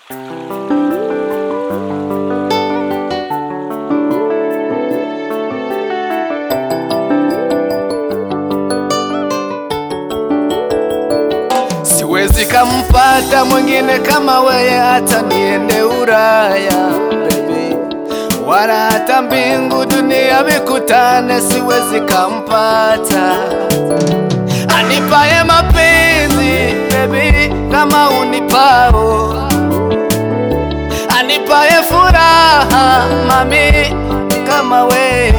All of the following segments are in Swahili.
Siwezi kampata mwingine kama weye, hata niende Uraya baby, wala hata mbingu dunia vikutane, siwezi kampata anipaye mapenzi baby, kama unipao, anipaye furaha mami, kama weye,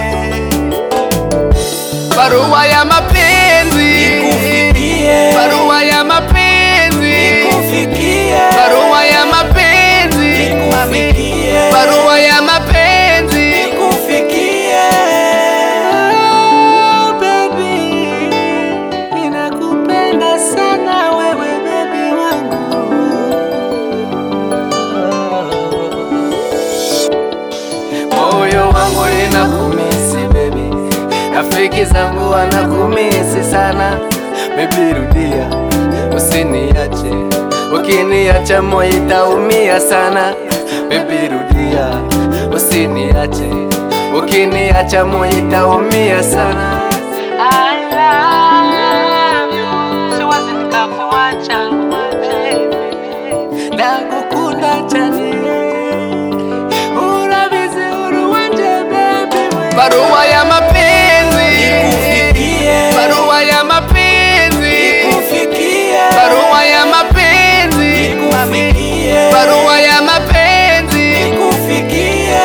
barua ya mapenzi Nikufikie. barua ya mapenzi Nikufikie. barua ya mapenzi mami, Nikufikie. barua ya mapenzi Nikufikie. Oh, baby, ninakupenda sana wewe baby wangu. Moyo wangu ninakumisi baby, rafiki zangu wanakumisi sana baby, rudia usiniache, ukiniacha moyo itaumia sana baby, rudia usiniache, ukiniacha moyo itaumia sana. I love you, siwezi nikakuacha ndagukunda cyane urabizi uri wanje baby we. barua ya mapenzi Nikufikie. barua ya mapenzi Nikufikie. barua ya mapenzi mami Nikufikie. barua ya mapenzi Nikufikie.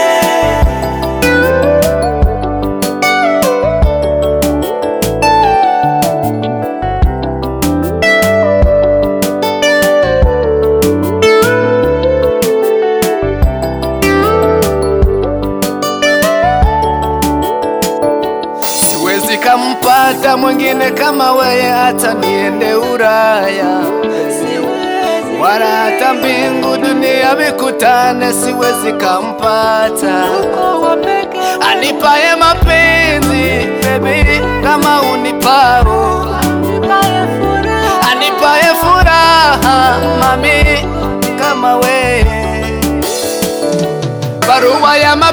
siwezi kampata mwingine kama weye hata niende Uraya wala hata mbingu dunia vikutane, siwezi kampata anipaye mapenzi baby, kama unipao anipaye furaha mami, kama we barua ya mapenzi